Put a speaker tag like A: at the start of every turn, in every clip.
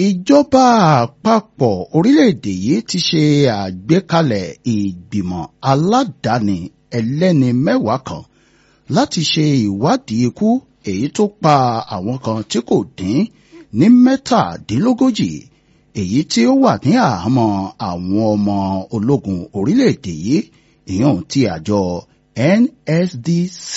A: ìjọba àpapọ̀ orílẹ̀-èdè yìí ti ṣe àgbékalẹ̀ ìgbìmọ̀ aládàáni ẹlẹ́ni mẹ́wàá kan láti ṣe ìwádìí ikú èyí tó pa àwọn kan tí kò dín ní mẹ́tàdínlógójì èyí tí ó wà ní àhámọ́ àwọn ọmọ ológun orílẹ̀-èdè yìí ìyẹn ti àjọ NSDC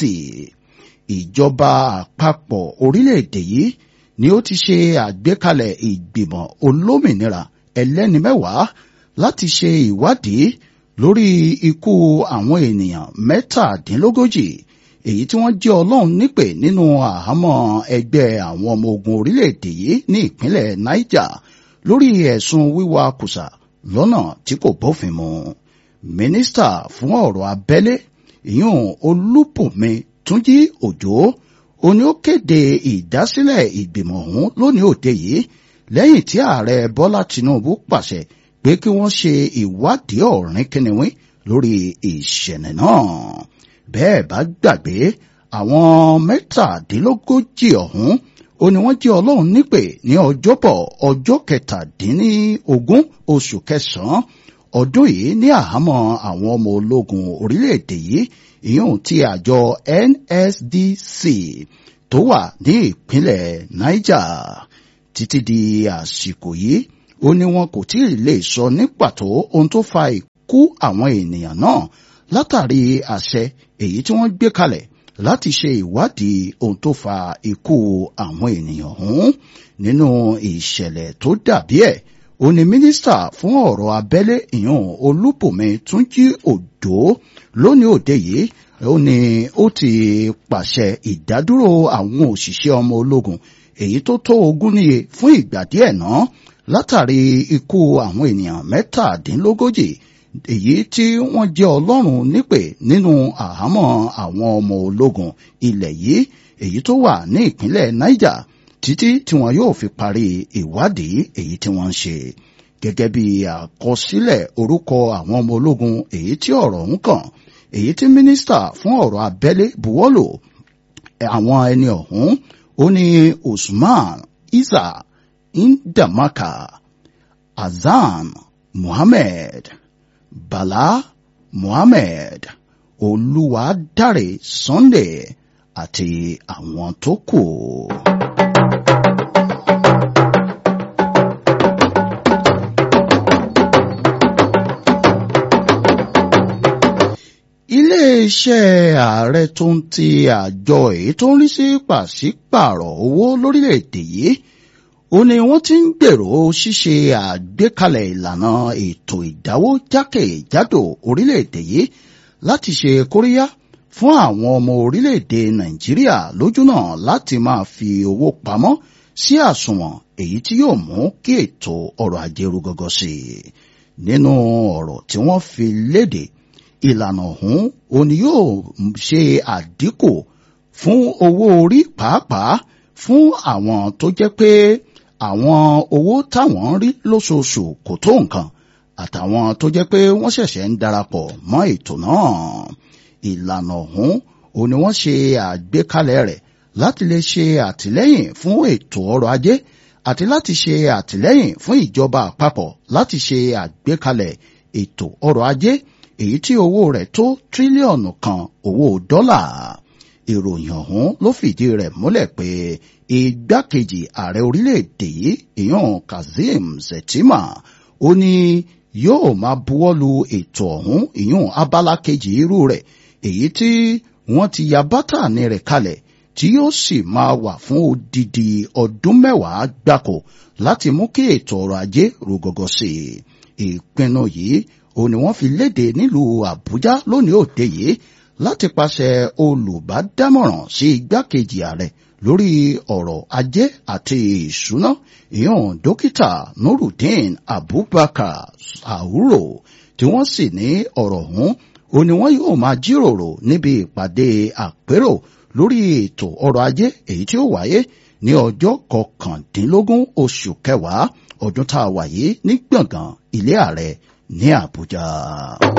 A: ìjọba àpapọ̀ orílẹ̀-èdè yìí ni ó ti ṣe àgbékalẹ̀ ìgbìmọ̀ olómìnira ẹlẹ́ni mẹ́wàá láti ṣe ìwádìí lórí ikú àwọn ènìyàn mẹ́tàdínlógójì èyí tí wọ́n jẹ́ ọlọ́run nípè nínú àhámọ́ ẹgbẹ́ àwọn ọmọ ogun orílẹ̀-èdè yìí ní ìpínlẹ̀ Niger lórí ẹ̀sùn wíwa kùsà lọ́nà tí kò bófin mu mínísítà fún ọ̀rọ̀ abẹ́lé ìyún Olúbùnmi Túnjí Òjó òní ó kéde ìdásílẹ̀ ìgbìmọ̀ ọ̀hún lónìí òde yìí lẹ́yìn tí ààrẹ Bọ́lá Tinubu pàṣẹ pé kí wọ́n ṣe ìwádìí ọ̀rìn kìnìún lórí ìṣẹ̀lẹ̀ náà bẹ́ẹ̀ bá gbàgbé àwọn mẹ́tàdínlógójì ọ̀hún ó ní wọ́n jẹ́ ọlọ́run nípè ní ọjọ́bọ̀ ọjọ́ kẹtàdínlógún oṣù kẹsàn-án ọdún yìí ní àhámọ́ àwọn ọmọ ológun orílẹ̀-èdè yìí ìyóhùn ti àjọ NSDC tó wà ní ìpínlẹ̀ Niger títí di àsìkò yìí ó ní wọn kò tí ì lè sọ ní pàtó ohun tó fa ikú àwọn ènìyàn náà látàrí àṣẹ èyí tí wọ́n gbé kalẹ̀ láti ṣe ìwádìí ohun tó fa ikú àwọn ènìyàn ọ̀hún nínú ìṣẹ̀lẹ̀ tó dàbí ẹ̀ ó ní mínísítà fún ọ̀rọ̀ abẹ́lé ìyún Olúbùnmi Túnjí Òjó lónìí òde yìí ó ní ó ti pàṣẹ ìdádúró àwọn òṣìṣẹ́ ọmọ ológun èyí tó tó ogún níye fún ìgbà díẹ̀ náà látàrí ikú àwọn ènìyàn mẹ́tàdínlógójì èyí tí wọ́n jẹ́ ọlọ́run nípè nínú àhámọ́ àwọn ọmọ ológun ilẹ̀ yìí èyí tó wà ní ìpínlẹ̀ Niger títí tí wọn yóò fi parí ìwádìí èyí tí wọ́n ń ṣe gẹ́gẹ́ bí àkọsílẹ̀ orúkọ àwọn ọmọ ológun èyí tí ọ̀rọ̀ ń kàn èyí tí mínísítà fún ọ̀rọ̀ abẹ́lé buwọ́lù àwọn ẹni ọ̀hún ó ní Usman Isa Indamaka Azan Muhammed Bala Muhammed Olúwadáre Sunday àti àwọn tó kù. iléeṣẹ́ ààrẹ tó ń ti àjọ èyí tó ń rí sí pàṣípààrọ̀ owó lórílẹ̀‐èdè yìí ó ní wọ́n ti ń gbèrò ṣíṣe àgbékalẹ̀ ìlànà ètò ìdáwó jákèjádò orílẹ̀‐èdè yìí láti ṣe kóríyá fún àwọn ọmọ orílẹ̀‐èdè nàìjíríà lójúnà láti máa fi owó pamọ́ sí àsùnwọ̀n èyí tí yóò mú kí ètò ọrọ̀ ajé rú gọ́gọ́ sí i nínú ọ̀rọ̀ tí wọ́n fi léde ìlànà ọ̀hún òní yóò ṣe àdínkù fún owó orí pàápàá fún àwọn tó jẹ́ pé àwọn owó táwọn ń rí lóṣooṣù kò tó nǹkan àtàwọn tó jẹ́ pé wọ́n ṣẹ̀ṣẹ̀ ń darapọ̀ mọ́ ètò náà ìlànà ọ̀hún òní wọ́n ṣe àgbékalẹ̀ rẹ̀ láti lè ṣe àtìlẹ́yìn fún ètò ọrọ̀ ajé àti láti ṣe àtìlẹ́yìn fún ìjọba àpapọ̀ láti ṣe àgbékalẹ̀ ètò ọrọ̀ ajé èyí tí owó rẹ̀ tó tírílíọ̀nù kan owó dọ́là ìròyìn ọ̀hún ló fìdí rẹ̀ múlẹ̀ pé igbákejì ààrẹ orílẹ̀-èdè yìí ìyàn Kazeem Shettima ó ní yóò máa buwọ́lu ètò ọ̀hún ìyàn abala kejì irú rẹ̀ èyí tí wọ́n ti ya bátànì rẹ̀ kalẹ̀ tí yóò sì máa wà fún odidi ọdún mẹ́wàá gbáko láti mú kí ètò ọrọ̀ ajé rú gọ́gọ́ sí i ìpinnu yìí ó ní wọ́n fi léde nílùú Àbújá lónìí òde yìí láti pàṣẹ olùbádámọ̀ràn sí igbákejì ààrẹ lórí ọ̀rọ̀ ajé àti ìṣúná ìyọ̀n dókítà Nurudeen Abubakar Sahuro tí wọ́n sì ní ọ̀rọ̀ ọ̀hún ó ní wọ́n yóò máa jíròrò níbi ìpàdé àpérò lórí ètò ọrọ̀ ajé èyí tí ó wáyé ní ọjọ́ kọkàndínlógún oṣù kẹwàá ọdún tá a wà yìí ní gbọ̀ngàn ilé ààrẹ ní Àbújá.